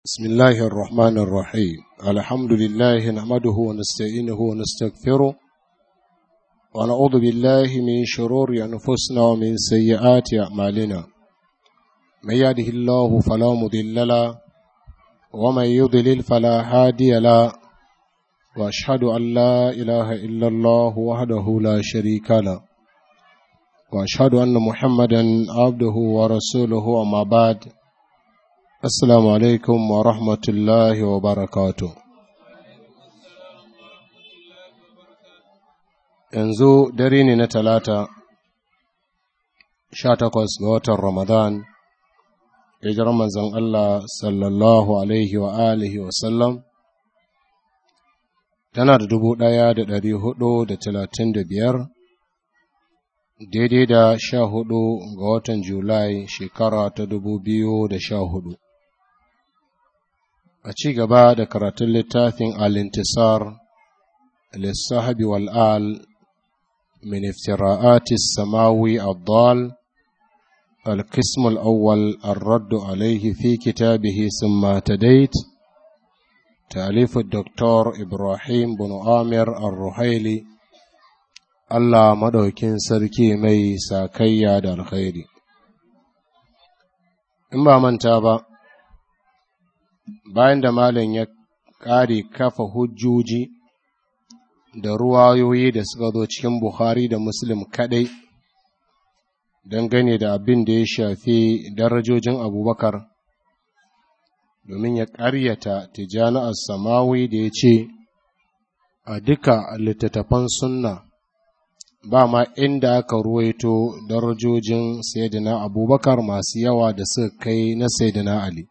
بسم الله الرحمن الرحيم الحمد لله نحمده ونستعينه ونستغفره ونعوذ بالله من شرور أنفسنا ومن سيئات أعمالنا من يهده الله فلا مضل له ومن يضلل فلا هادي له وأشهد أن لا إله إلا الله وحده لا شريك له وأشهد أن محمدا عبده ورسوله أما بعد Assalamu alaikum wa rahmatullahi wa barakatu. Yanzu dare ne na talata, sha takwas ga watan Ramadan, hijirar manzon Allah sallallahu alaihi wa alihi wa sallam, tana da dubu ɗaya da ɗari hudu da talatin da biyar, daidai da sha hudu ga watan Julai shekara ta dubu biyu da sha hudu. a ci gaba da karatun littafin al-intisar lissahabi wal'al min iftira'ati samawi addal القسم الأول الرد عليه في كتابه ثم تديت تأليف الدكتور إبراهيم بن آمر الرحيلي الله مدوكين سركي مي ساكيا دا الخير إما من تابع bayan da malam ya ƙare kafa hujjoji da ruwayoyi da suka zo cikin Bukhari da Muslim kaɗai dangane da abin da ya shafi darajojin abubakar domin ya ƙaryata tijjani samawi da ya ce a duka littattafan sunna ba ma inda aka ruwaito darajojin sayyidina abubakar masu yawa da suka kai na sayyidina ali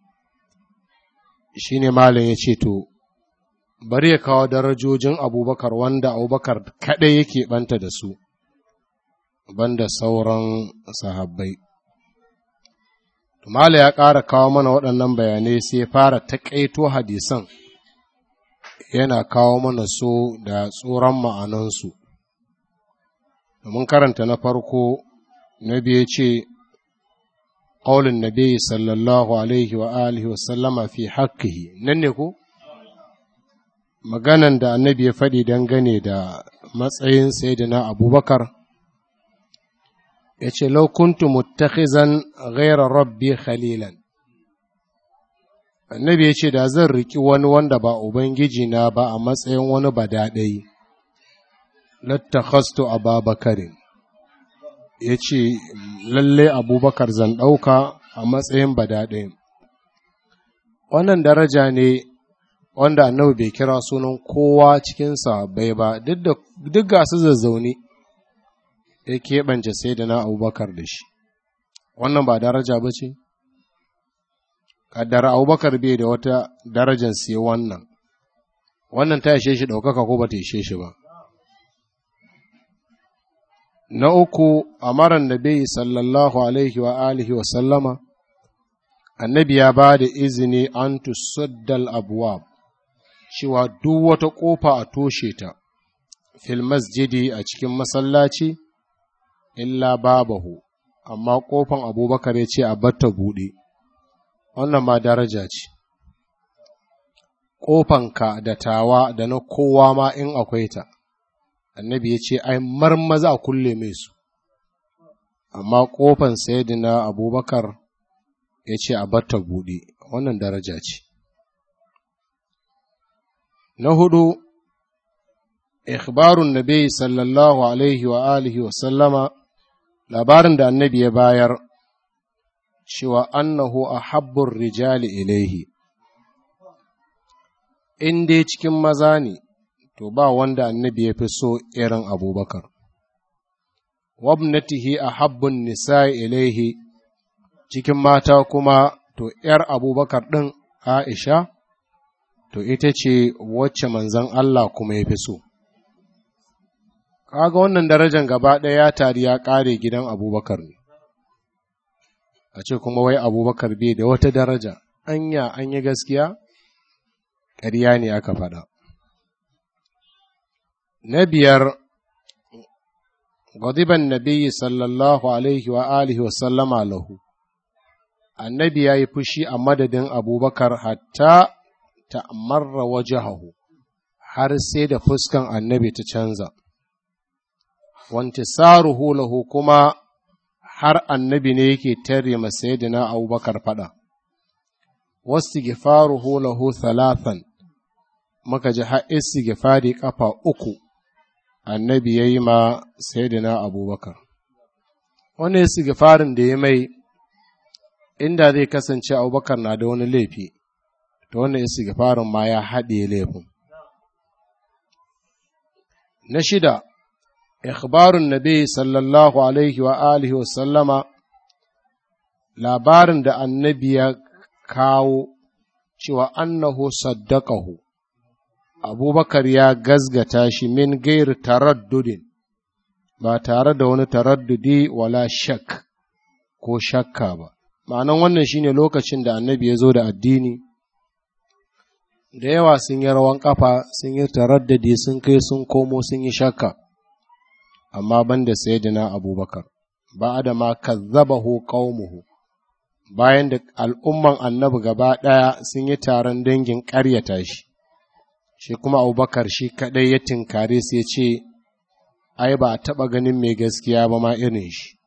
shi ne malin ya ce to bari ya kawo darajojin abubakar wanda abubakar kaɗai yake ɓanta da su banda sauran sahabbai Mala ya ƙara kawo mana waɗannan bayanai sai ya fara taƙaito hadisan yana kawo mana so da tsoron ma'anansu domin karanta na farko na biye ce قول النبي صلى الله عليه وآله وسلم في حقه ننكو maganan da annabi ya faɗi dangane da matsayin sayyidina abubakar ya ce laukuntu muttakhizan ghaira rabbi khalilan annabi ya ce da zan riki wani wanda ba ubangiji na ba a matsayin wani badaɗai lattakhastu ababakarin ya ce lalle abubakar zan ɗauka a matsayin badaɗe wannan daraja ne wanda annabi bai kira sunan kowa cikinsa bai ba duk ga su zazzaune ya keɓance sai da na abubakar da shi wannan ba daraja ba ce kaddara abubakar bai da wata darajar sai wannan wannan ta ishe shi ɗaukaka ko ba ta ishe shi ba na uku amaran nabi sallallahu alaihi wa alihi wa sallama annabi ya ba da izini an tusaddal abuwa cewa duk wata ƙofa a toshe ta fil masjidi a cikin masallaci illa babahu amma ƙofan abubakar ya ce a batta buɗe wannan ma daraja ce ƙofanka da tawa da na kowa ma in akwai ta annabi ya ce ai marmaza a kulle mai su amma ƙofan sayidina abubakar ya ce a batta buɗe wannan daraja ce na hudu ikhbarun nabi sallallahu alaihi wa alihi wa sallama labarin da annabi ya bayar cewa annahu a habbun rijali ilaihi in dai cikin maza ne to ba wanda annabi ya fi so irin abubakar wabnatihi a habbun nisa ilaihi cikin mata kuma to ’yar abubakar ɗin aisha to ita ce wacce manzan Allah kuma ya fi so kaga wannan darajar gaba ɗaya ya tari ya ƙare gidan abubakar ne a ce kuma wai abubakar bai da wata daraja anya an yi gaskiya ƙarya ne aka faɗa na biyar غضب النبي صلى الله عليه وآله وسلم له annabi ya yi fushi a madadin abubakar hatta ta marra wajahahu har sai da fuskan annabi ta canza wantisaruhu lahu kuma har annabi ne yake tare masayidina abubakar fada wasu gifaruhu lahu thalathan muka ji har istighfari kafa uku annabi ya yi ma sayidina abubakar wani istighfarin da ya mai inda zai kasance abubakar na da wani laifi to wannan istighfarin ma ya haɗe laifin na shida ikhbarun nabi sallallahu alaihi wa alihi wa sallama labarin da annabi ya kawo cewa annahu saddaqahu abubakar ya gazgata shi min gair taraddudin ba tare da wani taraddudi wala shak ko shakka ba ma'anan wannan shine lokacin da annabi ya zo da addini da yawa sun yi rawan kafa sun yi taraddadi sun kai sun komo sun yi shakka amma banda sayyidina abubakar ba da ma kazzabahu qaumuhu bayan da al'umman annabi gaba ɗaya sun yi taron dangin ƙaryata shi shi kuma abubakar shi kaɗai ya tinkare sai ce ai ba a taɓa ganin mai gaskiya ba ma irin shi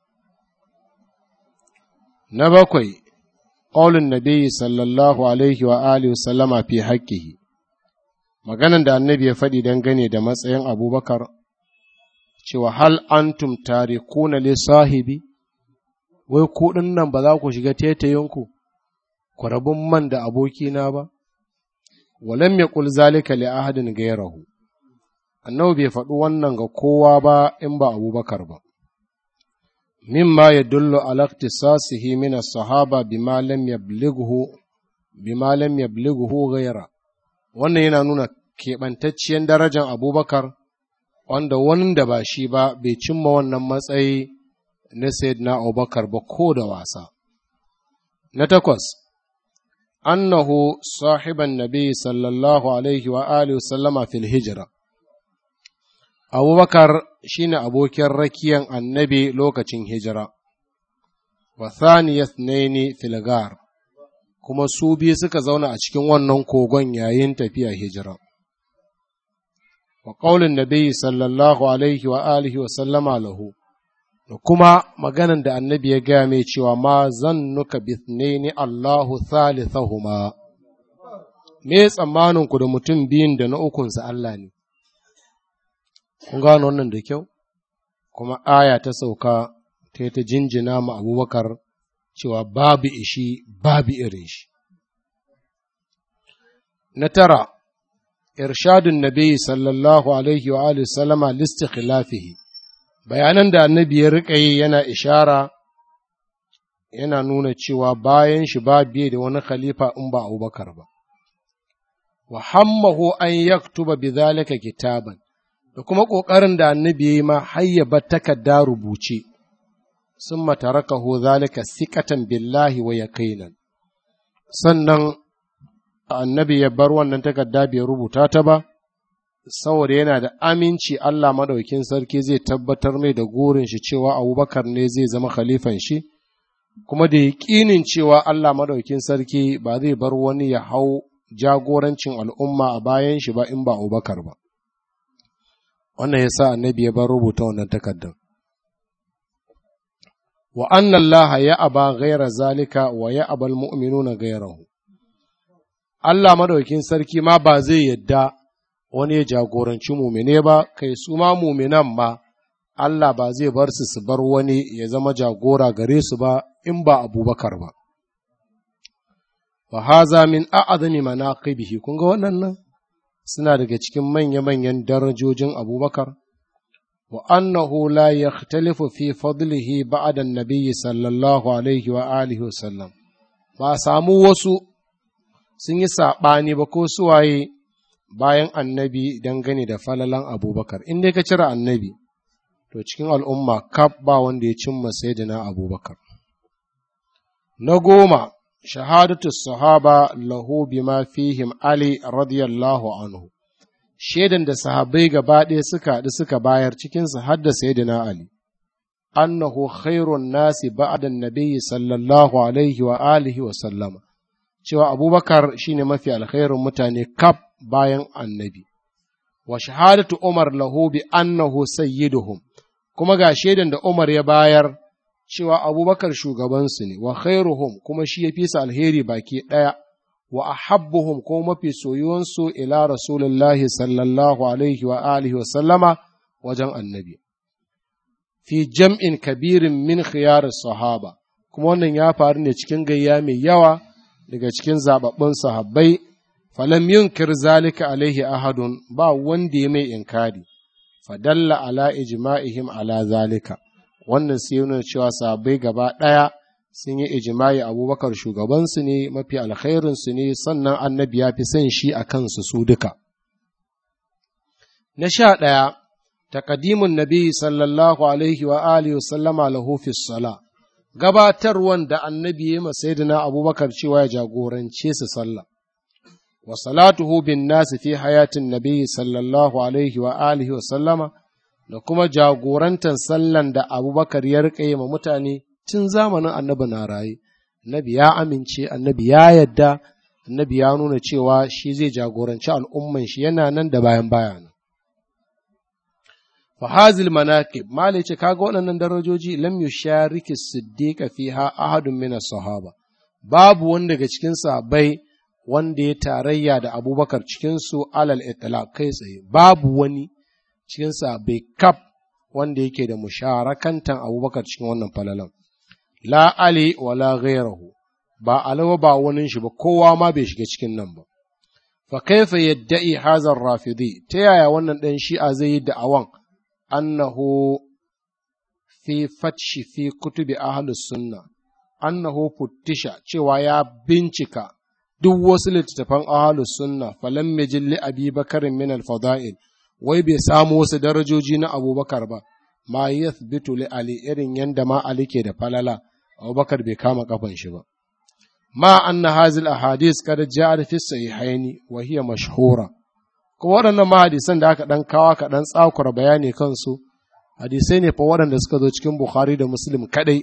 na bakwai ƙaulin nabi sallallahu alaihi wa alihi sallama fi haƙƙihi maganan da annabi ya faɗi dangane da matsayin abubakar cewa hal antum tarikuna li sahibi wai ku nan ba za ku shiga tetayinku ku rabin man da abokina ba walam yaqul zalika li ahadin ghayrahu annabi bai faɗi wannan ga kowa ba in ba abubakar ba mimma yadullu ala ikhtisasihi min as-sahaba bima lam yablighu bima lam yablighu ghayra wannan yana nuna keɓantacciyar darajar abubakar wanda wani da ba shi ba bai cimma wannan matsayi na sayyidina abubakar ba ko da wasa na takwas annahu sahiban nabi sallallahu alaihi wa alihi sallama fil hijra abubakar shine abokin rakiyan annabi lokacin hijira wa thaniyat naini fil gar kuma su biyu suka zauna a cikin wannan kogon yayin tafiya hijira wa qaulin nabi sallallahu alaihi wa alihi wa sallama lahu da kuma maganan da annabi ya gaya mai cewa ma zan nuka bithnaini Allahu thalithahuma me tsammanin ku da mutum biyun da na ukunsa Allah ne kun gano wannan da kyau kuma aya ta sauka ta ta jinjina ma abubakar cewa babu ishi babu irin shi na tara irshadun nabi sallallahu alaihi wa alihi sallama listikhilafihi bayanan da annabi ya riƙa yi yana ishara yana nuna cewa bayan shi ba biye da wani khalifa in ba abubakar ba wa hammahu an yaktuba bi zalika kitaban da kuma ƙoƙarin da annabi ya yi ma hayyaba takarda rubuce sun matarakahu zalika sikatan billahi wa yaqinan sannan annabi ya bar wannan takarda bai rubuta ta ba saboda yana da aminci Allah maɗaukin sarki zai tabbatar mai da gurin shi cewa abubakar ne zai zama khalifan shi kuma da yaƙinin cewa Allah maɗaukin sarki ba zai bar wani ya hau jagorancin al'umma a bayan shi ba in ba abubakar ba wannan ya sa annabi ya bar rubuta wannan takardar wa annan laha ya aba gaira zalika wa ya abal mu'minuna gairahu Allah maɗaukin sarki ma ba zai yadda wani ya jagoranci mumine ba, kai su ma muminan ma, Allah ba zai bar su su bar wani ya zama jagora gare su ba in ba abubakar ba. Wa haza min a'azami manaqibihi kun ga waɗannan suna daga cikin manya-manyan darajojin abubakar, wa annahu la yakhtalifu fi fadlihi ba'da an-nabiyyi sallallahu alaihi wa alihi wa sallam. Ba samu wasu sun yi saɓani ba ko suwaye bayan annabi dangane da falalan abubakar in dai ka cire annabi to cikin al'umma kaf ba wanda ya cimma sayyidina abubakar na goma shahadatu sahaba lahu bima fihim ali radiyallahu anhu shaidan da sahabbai gaba ɗaya suka haɗu suka bayar cikinsu har da sayyidina ali annahu khairun nasi ba'da nabiyyi sallallahu alaihi wa alihi wa sallama cewa abubakar shine mafi alkhairun mutane kaf bayan annabi wa shahadatu umar lahu bi annahu sayyiduhum kuma ga shaidan da umar ya bayar cewa abubakar shugabansu ne wa khairuhum kuma shi ya fi su alheri baki ɗaya wa ahabbuhum ko mafi soyuwansu ila rasulullahi sallallahu alaihi wa alihi wa sallama wajen annabi fi jam'in kabirin min khiyar sahaba kuma wannan ya faru ne cikin gayya mai yawa daga cikin zababbun sahabbai falam yunkir zalika alaihi ahadun ba wanda ya mai inkari fadalla ala ijma'ihim ala zalika wannan sai nuna cewa sahabbai gaba ɗaya sun yi ijma'i abubakar shugabansu ne mafi alkhairinsu ne sannan annabi ya fi son shi a kansu su duka na sha ɗaya taƙadimun nabi sallallahu alaihi wa alihi wa sallama lahu fi sala gabatarwan da annabi ya ma sayyidina abubakar cewa ya jagorance su sallah wa salatuhu bin nasi fi hayatin nabi sallallahu alaihi wa alihi wa sallama da kuma jagorantar sallan da abubakar ya riƙe ma mutane tun zamanin annabi na raye annabi ya amince annabi ya yadda annabi ya nuna cewa shi zai jagoranci al'umman shi yana nan da bayan bayan fahazil manaqib malai ce kaga waɗannan darajoji lam yushariki siddiqa fiha ahadun min sahaba babu wanda daga cikin sahabbai wanda ya tarayya da abubakar cikin su alal itlaq kai tsaye babu wani cikin sahabbai kaf wanda yake da musharakantan abubakar cikin wannan falalan la ali wala ghairahu ba alawa ba wani shi ba kowa ma bai shiga cikin nan ba fa kaifa yadda'i hazar rafidi ta yaya wannan dan shi'a zai yi da'awan annahu fi fatshi fi kutubi ahlus sunna annahu futtisha cewa ya bincika duk wasu littattafan ahlus sunna falam yajilli abi bakarin min al-fada'il wai bai samu wasu darajoji na abubakar ba ma yathbitu li ali irin yanda ma ali ke da falala abubakar bai kama kafan shi ba ma anna hazil ahadis kada ja'at fi sahihaini wa hiya mashhura kuma waɗannan mahadisan da aka ɗan kawa ka ɗan tsakura bayani kansu hadisai ne fa waɗanda suka zo cikin bukhari da muslim kaɗai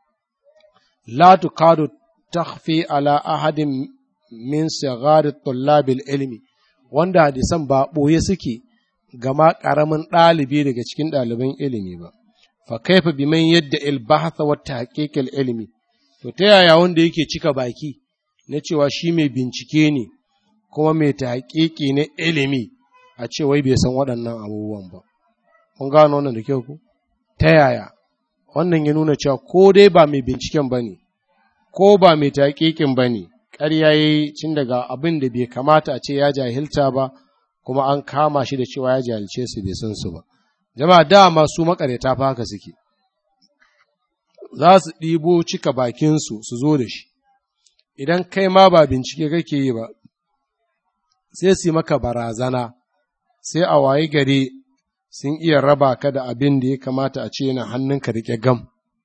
la tukadu takhfi ala ahadin min sigari tullabil ilmi wanda hadisan ba ɓoye suke gama ƙaramin ɗalibi daga cikin ɗaliban ilimi ba fa kaifa biman yadda ilbahatha wa tahqiqil ilmi to ta yaya wanda yake cika baki na cewa shi mai bincike ne kuma mai tahqiqi na ilimi a ce wai bai san waɗannan abubuwan ba kun gano wannan da kyau ku ta yaya wannan ya nuna cewa ko dai ba mai binciken ba ne ko ba mai tahqiqin ba ne ƙarya ya yi cin daga abin da bai kamata a ce ya jahilta ba kuma an kama shi da cewa ya jahilce su bai san su ba jama'a dama su makareta fa haka suke za su ɗibo cika bakinsu su zo da shi idan kai ma ba bincike kake yi ba sai su yi maka barazana sai a waye gari sun iya raba ka da abin da ya kamata a ce yana hannunka riƙe gam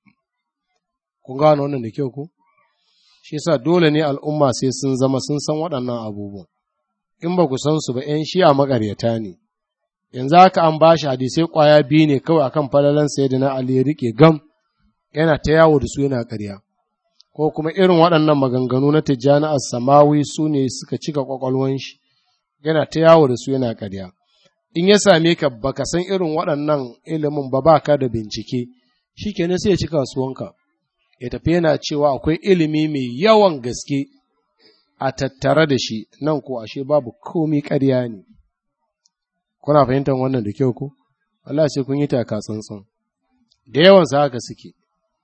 kun gano wannan da kyau ku shi yasa dole ne al'umma sai sun zama sun san waɗannan abubuwan in ba ku san su ba ‘yan shi'a maƙaryata ne yanzu haka an ba shi hadisai ƙwaya biyu ne kawai akan falalan sayyidina Ali ya riƙe gam yana ta yawo da su yana ƙarya ko kuma irin waɗannan maganganu na tijjani as-samawi su ne suka cika ƙwaƙwalwan shi yana ta yawo da su yana ƙarya in ya same ka baka san irin waɗannan ilimin ba ba ka da bincike shi kenan sai ya ci kasuwanka ya tafi yana cewa akwai ilimi mai yawan gaske a tattare da shi nan ko ashe babu komi ƙarya ne kuna fahimtar wannan da kyau ko Allah sai kun yi taka tsantsan da yawan sa haka suke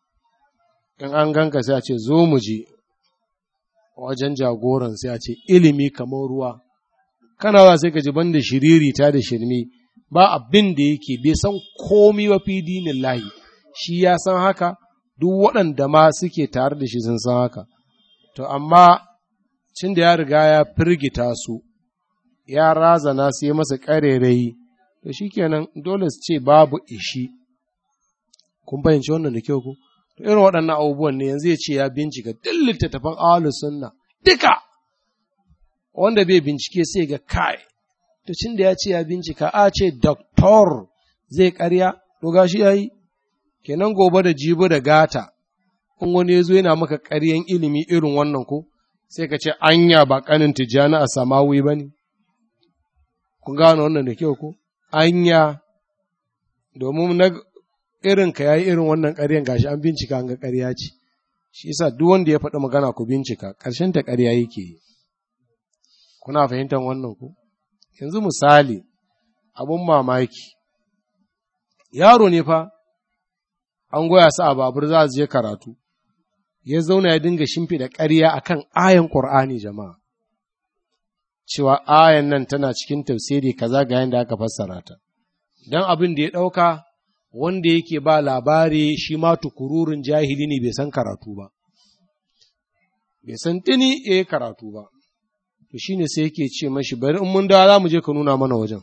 in an ganka sai a ce zo mu je wajen jagoran sai a ce ilimi kamar ruwa kana za sai ka ji banda shiriri ta da shirme ba abin da yake bai san komi wa fi dinin lahi shi ya san haka duk waɗanda ma suke tare da shi sun san haka to amma cin da ya riga ya firgita su ya razana su yi masa ƙarerayi to shi kenan dole su ce babu ishi kun fahimci wannan da kyau ku to irin waɗannan abubuwan ne yanzu ya ce ya bincika duk littattafan ahlus sunna duka wanda bai bincike sai ga kai to cin da ya ce ya bincika a ce doktor zai karya to gashi yayi kenan gobe da jibi da gata in wani ya zo yana maka ƙaryan ilimi irin wannan ko sai ka ce anya ba ƙanin tijjani a samawi ba ne kun gano wannan da kyau ko anya domin na irin ka yayi irin wannan ƙaryan gashi an bincika an ga ƙarya ce shi yasa duk wanda ya faɗi magana ku bincika ƙarshen ta ƙarya yake yi kuna fahimtar wannan ku yanzu misali abun mamaki yaro ne fa an goya su a babur za su je karatu ya zauna ya dinga shimfiɗa ƙarya akan ayan ƙur'ani jama'a cewa ayan nan tana cikin tafsiri kaza ga yadda aka fassara ta don abin da ya ɗauka wanda yake ba labari shi ma tukururin jahili ne bai san karatu ba bai san tini ya yi karatu ba to shine sai yake ce mashi bari in mun dawa za mu je ka nuna mana wajen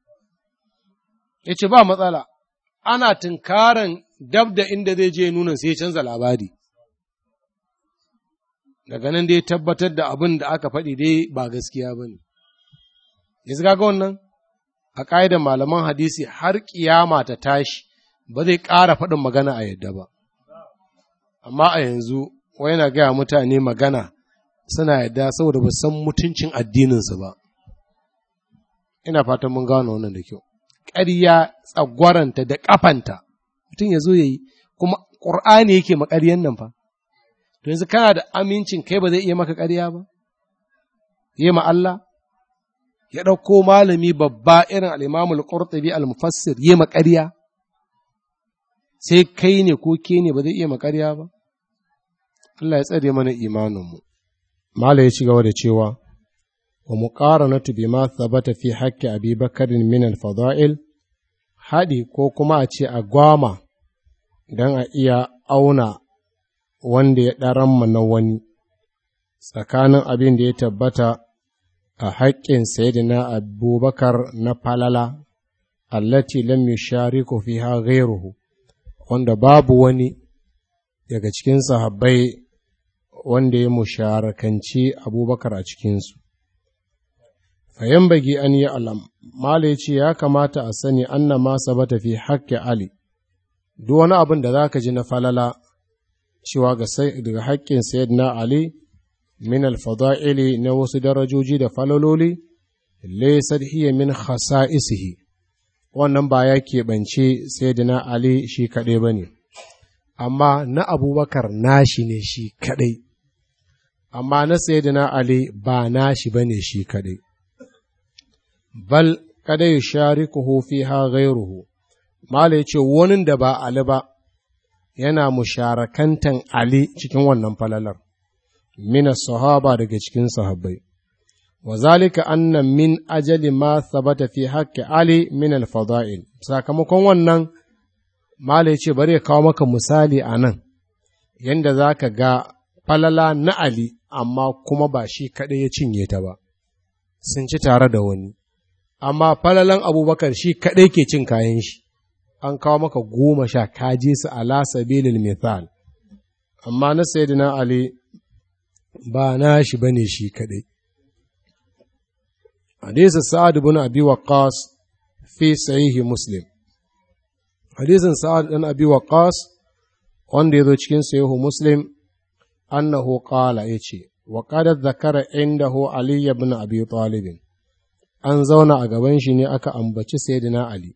ya ce ba matsala ana tunkaran dab da inda zai je nuna sai ya canza labari daga nan dai tabbatar da abin da aka faɗi dai ba gaskiya ba ne yanzu ga wannan a ƙa'idar malaman hadisi har ƙiyama ta tashi ba zai ƙara faɗin magana a yadda ba amma a yanzu wai yana gaya mutane magana suna yadda saboda ba san mutuncin addininsu ba ina fatan mun gano wannan da kyau ƙarya tsagwaranta da ƙafanta mutum ya zo ya yi kuma ƙur'ani yake maƙaryan nan fa to yanzu kana da amincin kai ba zai iya maka ƙarya ba yi ma Allah ya ɗauko malami babba irin al'imamul ƙurtubi al-mufassir yi ma ƙarya sai kai ne ko ke ne ba zai iya ma ƙarya ba Allah ya tsare mana imaninmu Mala ya ci gaba da cewa wa muqaranatu bima thabata fi haqqi Abi Bakarin min al-fada'il haɗi ko kuma a ce a gwama don a iya auna wanda ya ɗaran na wani tsakanin abin da ya tabbata a haƙƙin sayidina abubakar na falala allati lam yushariku fiha ghayruhu wanda babu wani daga cikin sahabbai wanda ya musharakanci abubakar a cikinsu fayan bagi an yi alam mala ce ya kamata a sani anna ma sabata fi haƙƙi ali duk wani abin da za ka ji na falala cewa daga haƙƙin sayyidina ali min alfada'ili na wasu darajoji da falaloli laysat hiya min khasa'isihi wannan ba ya keɓance sayyidina ali shi kaɗai ba ne amma na abubakar nashi ne shi kaɗai amma na sayyidina ali ba nashi ba ne shi kaɗai bal kada ya sharikuhu fiha ghairuhu mala ya ce wani da ba ali ba yana musharakantan ali cikin wannan falalar mina sahaba daga cikin sahabbai wa zalika anna min ajali ma sabata fi haqqi ali min al-fada'il sakamakon wannan mala ya ce bari ya kawo maka misali a nan yanda za ka ga falala na ali amma kuma ba shi kaɗai ya cinye ta ba sun ci tare da wani amma falalan abubakar shi kaɗai ke cin kayan shi an kawo maka goma sha kaje su ala sabilil mithal amma na sayyidina ali ba na shi bane shi kaɗai hadisi sa'ad ibn abi waqqas fi sahihi muslim hadisin sa'ad ibn abi waqqas wanda ya zo cikin sahihu muslim annahu qala yace wa qad zakara indahu ali ibn abi talib an zauna a gaban shi ne aka ambaci sayyidina Ali.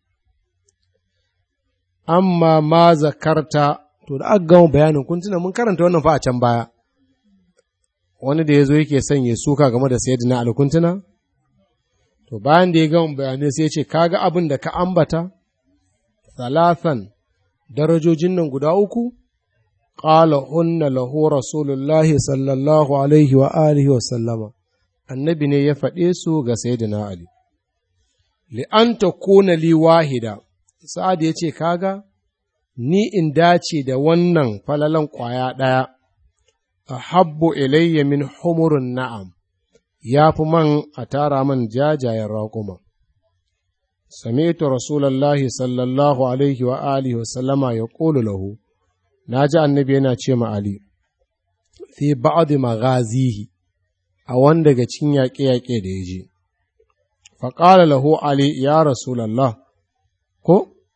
Amma ma zakarta, to da aka gama bayanin kun tuna mun karanta wannan fa a can baya, wani da ya zo yake son ya suka game da sayyidina Ali kun tuna? To bayan da ya gama bayanai sai ya ce, kaga abin da ka ambata? Salasan darajojin nan guda uku? Ƙala hunna lahu Rasulullahi sallallahu alaihi wa alihi wa sallama. annabi ne ya faɗe su ga Sayyidina Ali. Li'an ta kona li wahida, sa'ad ya ce, Kaga, ni in dace da wannan falalan ƙwaya ɗaya, a habbo ilayya min humurin na'am, ya fi man a tara man jajayen raƙuma. Sami'tu Rasulallahi sallallahu alaihi wa alihi wa sallama ya ƙolu lahu, na ji annabi yana ce ma Ali, fi ba'adu maghazihi a wanda daga cikin yaƙe-yaƙe da ya je. Faƙala lahu Ali ya Rasulallah, ko,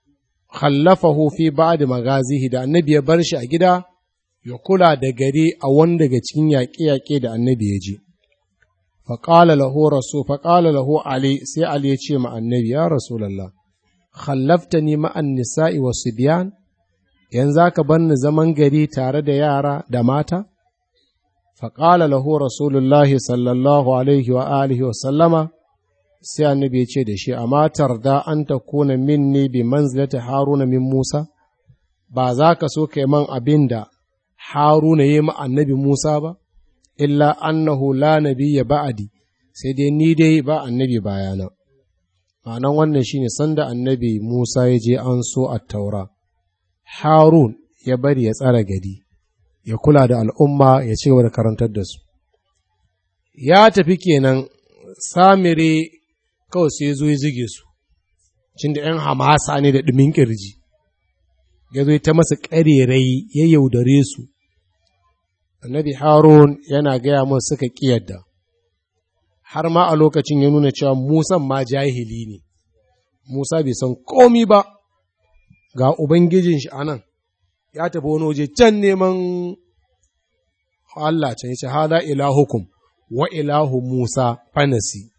khallafahu fi ba'd magazihi da annabi ya bar shi a gida ya kula da gari a wani daga cikin yaƙe-yaƙe da annabi ya je faƙala lahu rasu faƙala lahu ali sai ali ya ce ma annabi ya rasulallah khallafta ni ma'an nisa'i wa biyan yanzu za ka bar ni zaman gari tare da yara da mata faƙala lahu rasulullahi sallallahu alaihi wa alihi wa sallama sai annabi ya ce da shi amma tarda an ta kuna minni bi manzilata haruna min musa ba za ka so kai man abin da haruna ya yi annabi musa ba illa annahu la nabiyya ba'adi sai dai ni dai ba annabi bayana ma'anan wannan shine sanda annabi Musa ya je an so a taura Harun ya bari ya tsara gari ya kula da al'umma ya ci gaba da karantar da su ya tafi kenan samire kawai sai zo ya zige su cin da ‘yan hamasa ne da ɗumin ƙirji ya zo ta masa ƙarerai ya yaudare su annabi harun yana gaya mun suka ƙiyarda har ma a lokacin ya nuna cewa musan ma jahili ne musa bai san komi ba ga ubangijin shi anan ya tafi wani waje can neman Allah can yace hada ilahukum wa ilahu musa fanasi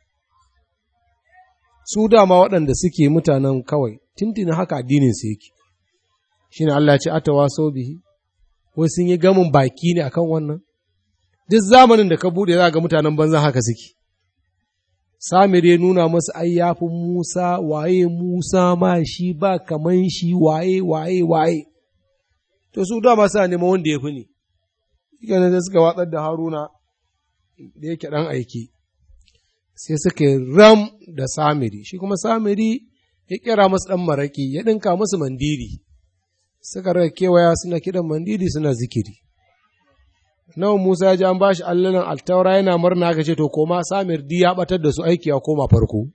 su dama waɗanda suke mutanen kawai tintin haka addinin su yake shine Allah ya ce atawa sau bihi wai sun yi gamin baki ne akan wannan duk zamanin da ka bude za ga mutanen banza haka suke samir ya nuna masu ai yafi musa waye musa ma shi ba kaman shi waye waye waye to su dama suna neman wanda ya fi ne shi da suka watsar da haruna da yake ɗan aiki sai suka yi ram da samiri shi kuma samiri ya kira masu ɗan maraƙi ya ɗinka musu mandiri suka rage kewaya suna kiɗan mandiri suna zikiri nawa Musa ya ji an bashi allalan altaura yana murna aka ce to koma Samir di ya batar da su aiki ya koma farko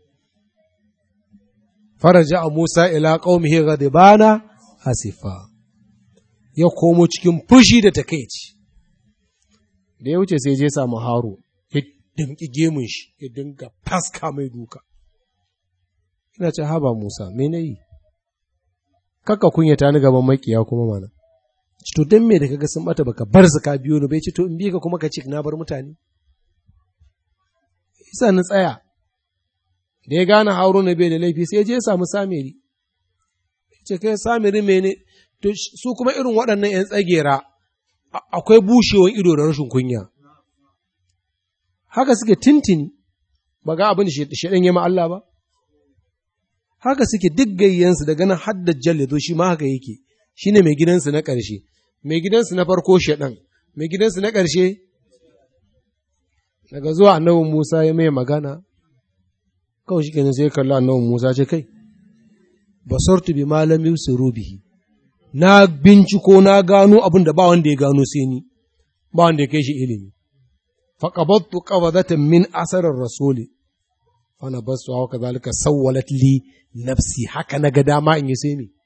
faraja a Musa ila qaumihi ghadibana asifa ya komo cikin fushi da takeici da ya wuce sai je samu Haru ya dinki gemun shi ya dinga faska mai duka ina ce haba Musa me nayi kaka kunyata ni gaban makiya kuma mana to don me da kaga sun bata baka bar su ka biyo ni bai ce to in bi ka kuma ka ce na bar mutane isa ni tsaya da ya gane haruna bai da laifi sai ya je ya samu samiri ce kai samiri mene to su kuma irin waɗannan ‘yan tsagera akwai bushewar ido da rashin kunya haka suke tintini ba ga abin da shaɗan ya Allah ba haka suke duk gayyansu daga nan haddar jalle zo shi ma haka yake shi ne mai gidansu na ƙarshe mai gidansu na farko shaɗan mai gidansu na ƙarshe daga zuwa annabin musa ya mai magana kawai shi kenan sai kalla annabin musa ce kai basartu bi malam yusiru bihi na binciko na gano abin da ba wanda ya gano sai ni ba wanda ya kai shi ilimi faqabattu qabadatan min asarar rasuli fa na basu wa kazalika sawwalat li nafsi haka na ga dama in yi sai ni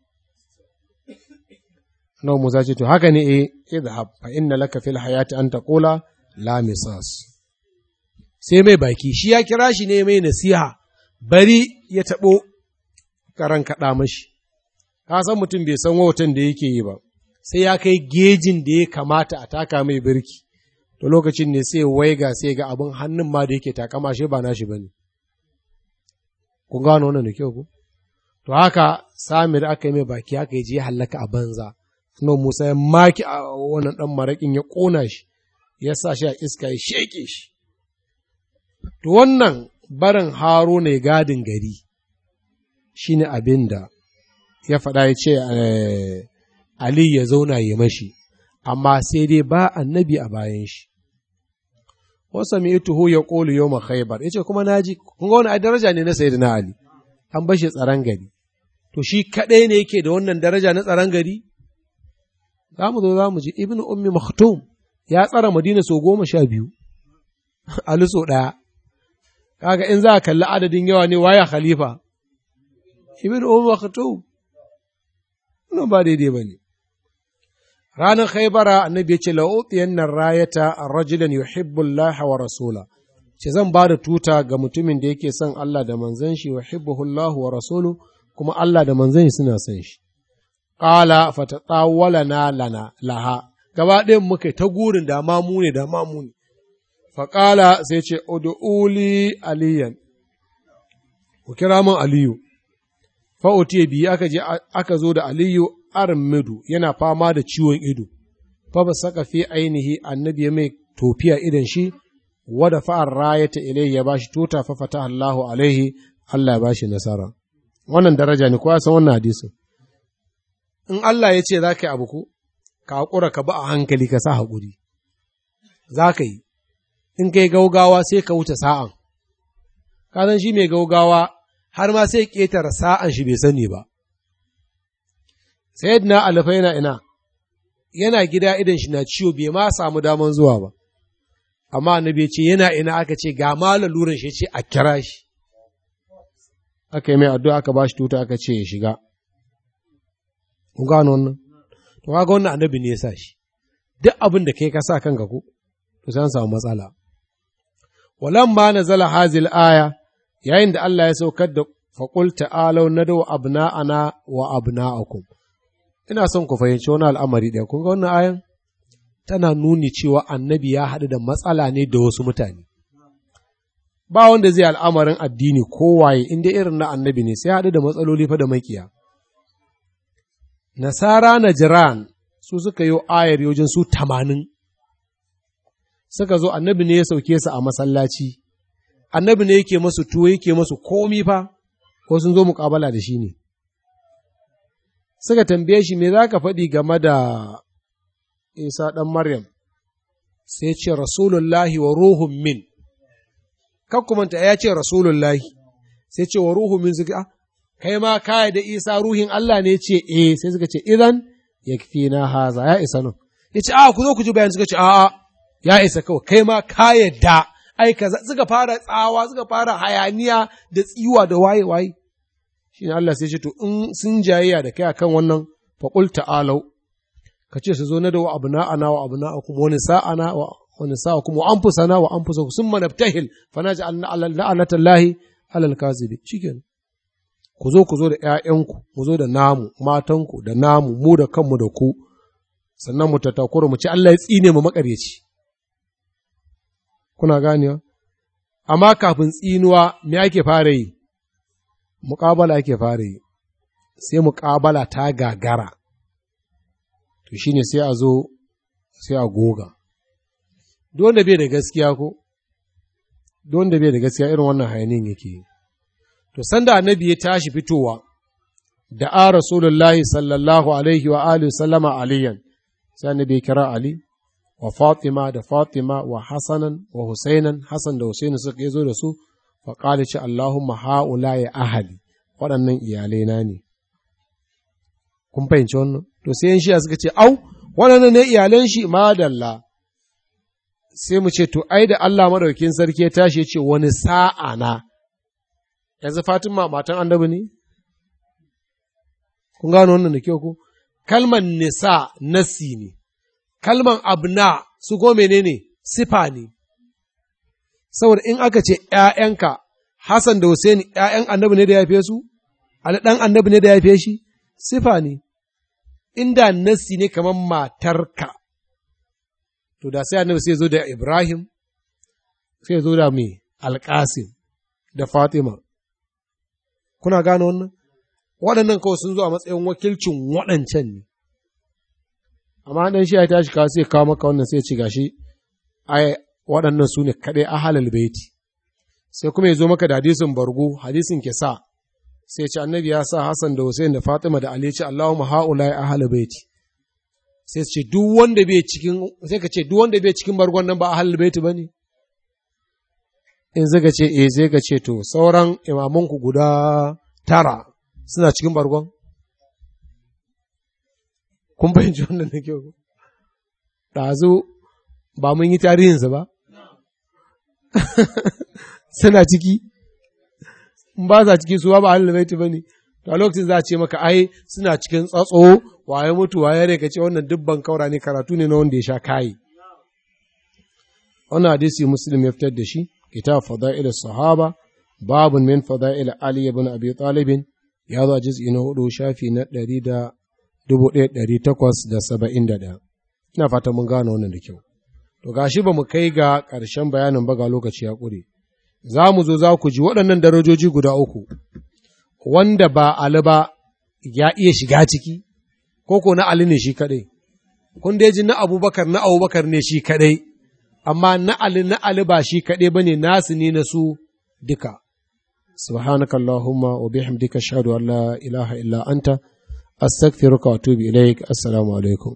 Nawa Musa ce, To, haka ne e, idhab fa inna laka fil hayati an taqula la misas. Sai mai baki, shi ya kira shi ne mai nasiha, bari ya taɓo karan kaɗa mashi. Ka san mutum bai san wautan da yake yi ba, sai ya kai gejin da ya kamata a taka mai birki. To lokacin ne sai waiga sai ga abin hannun ma da yake takama shi ba nashi ba ne. Kun gano wannan da kyau ku? To haka Samir aka yi mai baki haka ya je ya hallaka a banza. Suna Musa ya maki a wannan ɗan maraƙin ya ƙona shi, ya sa shi a iska ya sheƙe shi. To wannan barin haro ne gadin gari shi ne abin da ya faɗa ya ce Ali ya zauna ya mashi, amma sai dai ba annabi a bayan shi. Wasa mai tuho ya ƙolu yau khaibar ya ce kuma naji, kun ga wani daraja ne na Sayyidina Ali, an bashi tsaron gari. To shi kaɗai ne yake da wannan daraja na tsaron gari? za mu zo za mu ji ibn ummi maktum ya tsara madina sau goma sha biyu a litso ɗaya kaga in za a kalli adadin yawa ne waya khalifa ibn ummi maktum nan ba daidai ba ne ranar khaibara annabi ya ce la'utiyan nan rayata a rajulan yuhibbu Allah wa rasula ce zan ba da tuta ga mutumin da yake son Allah da manzon shi yuhibbuhu Allah wa rasulu kuma Allah da manzon suna son shi qala fatatawwalana lana laha gaba ɗayan muka ta gurin da ma mu ne da ma mu ne faƙala sai ce ud'uli aliyan ku kira min aliyu fa'otiye biyu aka je aka zo da aliyu armidu yana fama da ciwon ido fa ba saka fi ainihi annabi ya mai tofiya idan shi wada fa'ar rayata ilai ya bashi tuta fa fata Allahu alaihi Allah ya bashi nasara wannan daraja ne kowa san wannan hadisin in Allah ya ce za ka yi abu ko ka haƙura ka ba a hankali ka sa haƙuri za ka yi in kai gaugawa sai ka wuce sa'an ka san shi mai gaugawa har ma sai ƙetare sa'an shi bai sani ba sayyidina alfa yana ina yana gida idan shi na ciwo bai ma samu daman zuwa ba amma annabi ce yana ina aka ce ga ma laluran shi ce a kira shi aka yi mai addu'a aka ba shi tuta aka ce ya shiga kun gano wannan to kaga wannan annabi ne ya sa shi duk abin da kai ka sa kanka ko to sai an samu matsala walamma nazala hazil aya yayin da Allah ya saukar da faqul ta'alu nadu abna'ana wa abna'akum ina son ku fahimci wani al'amari ɗaya kun ga wannan ayan tana nuni cewa annabi ya haɗu da matsala ne da wasu mutane ba wanda zai al'amarin addini kowaye inda irin na annabi ne sai haɗu da matsaloli fa da makiya nasara na jiran su suka yi ayar yojin su tamanin suka zo annabi ne ya sauke su a masallaci annabi ne yake masu tuwo yake masu komi fa ko sun zo muƙabala da shi ne suka tambaye shi me za ka faɗi game da isa ɗan maryam sai ce rasulullahi wa ruhun min kakkumanta ya ce rasulullahi sai ce wa ruhun min suka kai ma kaya da isa ruhin Allah ne ce eh sai suka ce idan ya na haza ya isa nan ya ce a ku zo ku ji bayan suka ce a'a ya isa kawai kai ma ka yadda ai kaza suka fara tsawa suka fara hayaniya da tsiwa da waye waye shine Allah sai ce to in sun jayayya da kai akan wannan faqul ta'alau ka ce su zo na da wa abna'ana wa abna'akum wa nisa'ana wa wa nisa'akum wa anfusana wa anfusakum summa nabtahil fa naj'al la'anatallahi alal kazibi shikenan ku zo ku zo da ’ya'yanku, mu zo da namu, matanku, da namu, mu da kanmu da ku, sannan mu tattakura mu ci Allah ya tsine mu makaryaci. Kuna ganewa? Amma kafin tsinuwa, me ake fara yi? Muƙabala ake fara yi, sai muƙabala ta gagara, to shi ne sai a zo, sai a goga. Duk wanda bai da gaskiya ko? Duk wanda bai da gaskiya irin wannan hayanin yake yi. To, sanda annabi ya tashi fitowa, da a Rasulullahi sallallahu Alaihi wa Alihi sallama aliyan, sai annabi ya kira Ali, wa Fatima da Fatima wa Hassanan wa Husainan, Hassan da Husainu suka zo da su, fa ƙali ce Allahumma ha'ula ya ahali, waɗannan iyalaina ne. Kun fahimci wannan? To, sai yan shiya suka ce, Au, waɗannan ne iyalan shi, madalla. Sai mu ce, To, ai da Allah madaukin sarki ya tashi ya ce, wani sa'a na, yanzu Fatima matan annabi ne? Kun gano wannan da kyau ku? Kalman nisa nasi ne, kalman abna su ko menene sifa ne. Saboda in aka ce ’ya'yanka, Hassan da Hussein ’ya'yan annabi ne da ya fiye su? Ali ɗan annabi ne da ya fiye shi? Sifa ne. Inda nasi ne kamar matarka, to da sai annabi sai zo da Ibrahim, sai zo da mai Alƙasim da Fatima. kuna gane wannan waɗannan kawai sun zo a matsayin wakilcin waɗancan ne amma dan shi ya tashi kawo sai kawo maka wannan sai ci gashi ai waɗannan su ne kaɗai ahalal baiti sai kuma ya zo maka da hadisin bargo hadisin kisa sai ce annabi ya sa Hassan da Hussein da Fatima da Ali ce Allahumma haula ya ahalal baiti sai ce duk wanda bai cikin sai ka ce duk wanda bai cikin bargon nan ba ahalal baiti bane in zaka ce eh zai ka ce to sauran imamanku guda tara suna cikin bargon kun fahimci wannan da kyau ɗazu ba mun yi tarihinsa ba suna ciki in ba sa ciki suwa ba halin baiti ba ne to a lokacin za a ce maka ai suna cikin tsatso waye mutu waye ne ka ce wannan dubban kaura ne karatu ne na wanda ya sha kayi wannan hadisi muslim ya fitar da shi kitab fada'il sahaba babun min fada'il ali ibn abi talib ya zo a jiz'i na hudu shafi na ɗari da dubu ɗaya ɗari takwas da saba'in da ɗaya ina fata mun gane wannan da kyau to gashi ba mu kai ga ƙarshen bayanin ba ga lokaci ya ƙure za mu zo za ku ji waɗannan darajoji guda uku wanda ba Ali ba ya iya shiga ciki ko ko na Ali ne shi kaɗai kun dai ji na Abubakar na Abubakar ne shi kaɗai amma na Ali na Ali ba shi kaɗai ba ne nasu ne na su duka سبحانك اللهم وبحمدك اشهد ان لا اله الا انت استغفرك واتوب اليك السلام عليكم